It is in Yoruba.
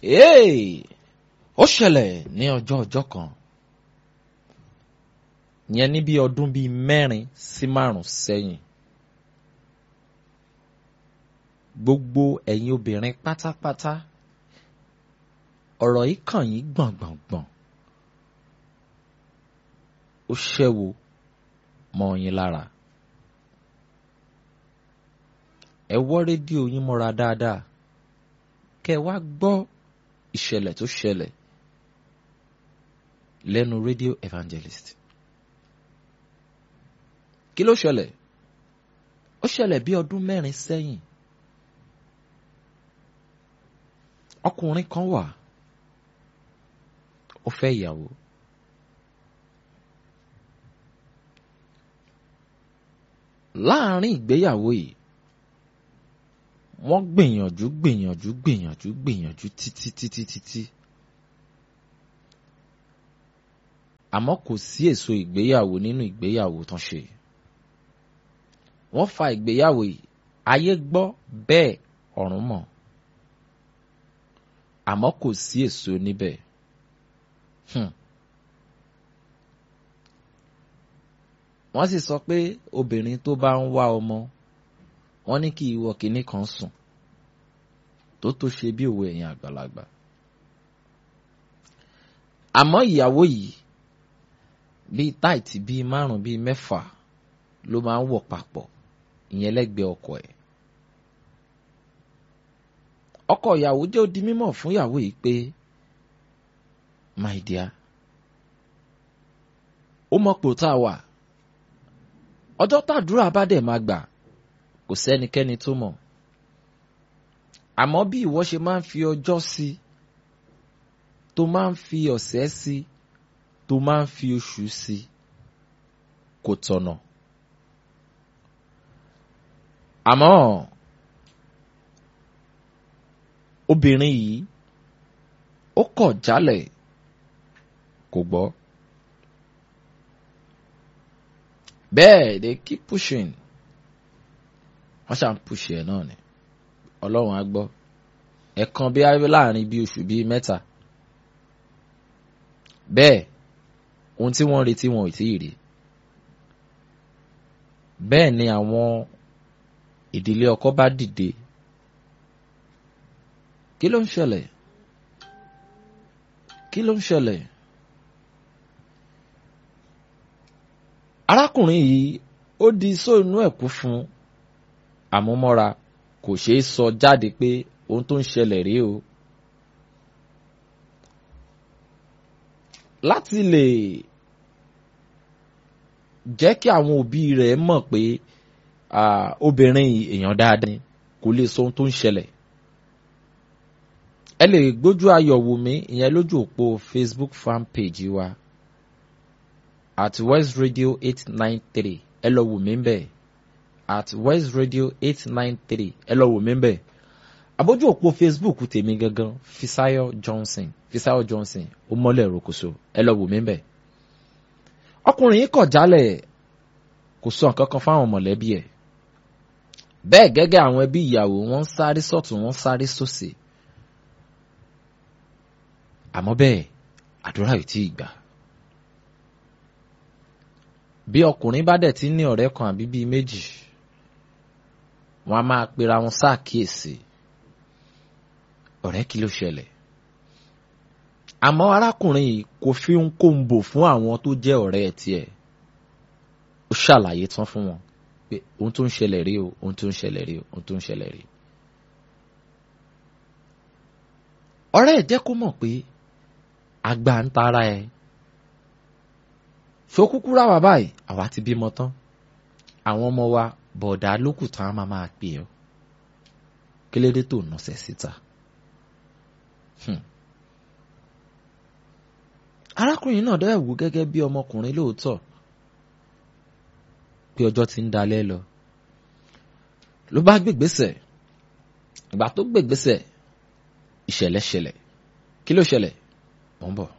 Hey! ó ṣẹlẹ̀ ní ọjọ́ ọjọ́ kan yẹn ní bí ọdún bíi mẹ́rin sí márùn sẹ́yìn gbogbo ẹ̀yin obìnrin pátápátá ọ̀rọ̀ yìí kàn yín gbọ̀ngbọ̀ngbọ̀n ó ṣẹ́wó mọ́ yín lára ẹ wọ́ rédíò yín mọ́ra dáadáa kẹ́ ẹ wá gbọ́ ìṣẹ̀lẹ̀ tó ṣẹlẹ̀ lẹ́nu radio evangelist. kí ló ṣẹlẹ̀? ó ṣẹlẹ̀ bí ọdún mẹ́rin sẹ́yìn. ọkùnrin kan wà ó fẹ́ ìyàwó. láàárín ìgbéyàwó yìí wọ́n gbìyànjú gbìyànjú gbìyànjú gbìyànjú títí títí títí. àmọ́ kò sí èso ìgbéyàwó nínú ìgbéyàwó tán ṣe. wọ́n fa ìgbéyàwó yìí ayé gbọ́ bẹ́ẹ̀ ọ̀run mọ̀. àmọ́ kò sí èso níbẹ̀. Hmm. wọ́n sì sọ pé obìnrin tó bá ń wá ọmọ wọ́n ní kí ìwọ kìíní kan sùn tó tó ṣe bí òwe ẹ̀yin àgbàlagbà. àmọ́ ìyàwó yìí bíi táìtì bíi márùn bíi mẹ́fà ló máa ń wọ̀ papọ̀ ìyẹn lẹ́gbẹ̀ẹ́ ọkọ ẹ̀. ọkọ ìyàwó jẹ́ ó di mímọ̀ fún ìyàwó yìí pé my dear ó mọ̀ pò tá a wà ọjọ́ tàdúrà bá dẹ̀ máa gbà kò sẹ́nikẹ́ni tó mọ̀ àmọ́ bí ìwọ ṣe máa ń fi ọjọ́ sí tó máa ń fi ọ̀sẹ̀ sí tó máa ń fi oṣù sí kò tọ̀nà àmọ́ obìnrin yìí ó kọ̀ jálẹ̀ kò gbọ́ bẹ́ẹ̀ they keep pushing wọ́n ṣàn push ẹ̀ náà ni ọlọ́run á gbọ́ ẹ̀kan bí láàrin bí oṣù bíi mẹ́ta bẹ́ẹ̀ ohun tí wọ́n retí wọn ò tí ì rí bẹ́ẹ̀ ni àwọn ìdílé ọkọ bá dìde kí ló ń ṣẹlẹ̀ kí ló ń ṣẹlẹ̀ arákùnrin yìí ó di sóònù ẹ̀kú fún àmúmọ́ra kò ṣeé sọ jáde pé ohun tó ń ṣẹlẹ̀ rèé o. láti lè jẹ́ kí àwọn òbí rẹ̀ mọ̀ pé obìnrin èèyàn dáadáa ni kò lè sọ ohun tó ń ṣẹlẹ̀. ẹ lè gbójú ayọ̀ wò mí ìyẹn lójú òpó Facebook fan page wa at West Radio eight nine three ẹ lọ wò mí bẹ́ẹ̀ at West Radio eight nine three ẹ lọ wò mí bẹ́ẹ̀ abójú òpó Facebook tèmi gangan Fisayo Johnson Fisayo Johnson ó mọ́lẹ̀ rokoṣo ẹ lọ wò mí bẹ́ẹ̀ ọkùnrin yìí kọ̀ jálẹ̀ kò sọ nǹkan kan fáwọn mọ̀lẹ́bí ẹ̀ bẹ́ẹ̀ gẹ́gẹ́ àwọn ẹbí ìyàwó wọ́n ń sáré sọ́tún wọ́n ń sáré sósì àmọ́ bẹ́ẹ̀ àdúrà yìí tí ì gbà bí ọkùnrin bá dẹ̀ ti ní ọ̀rẹ́ kan àbí bíi méjì wọ́n á máa pera wọn ṣàkíyèsí ọ̀rẹ́ kí ló ṣẹlẹ̀ àmọ́ arákùnrin yìí kò fi ń kó ń bò fún àwọn tó jẹ́ ọ̀rẹ́ ẹ̀ tiẹ̀ ó ṣàlàyé tán fún wọn pé ohun tó ń ṣẹlẹ̀ rí o ohun tó ń ṣẹlẹ̀ rí o ohun tó ń ṣẹlẹ̀ rí. ọ̀rẹ́ ẹ̀ jẹ́ kó mọ̀ pé àgbà ń tara ẹ̀ ṣókúkú ráwà báyìí àwa ti bímọ tán àwọn ọmọ wa bọ̀dá lókù tán á máa máa pè ọ́ kílédé tó nọ̀sẹ̀ síta. arákùnrin náà dẹ́ wò gẹ́gẹ́ bí ọmọkùnrin lóòótọ́ pé ọjọ́ ti ń dalẹ́ lọ ló bá gbègbèsẹ̀ ìgbà tó gbègbèsẹ̀ ìṣẹ̀lẹ̀ ṣẹlẹ̀ kí ló ṣẹlẹ̀ mò ń bọ̀.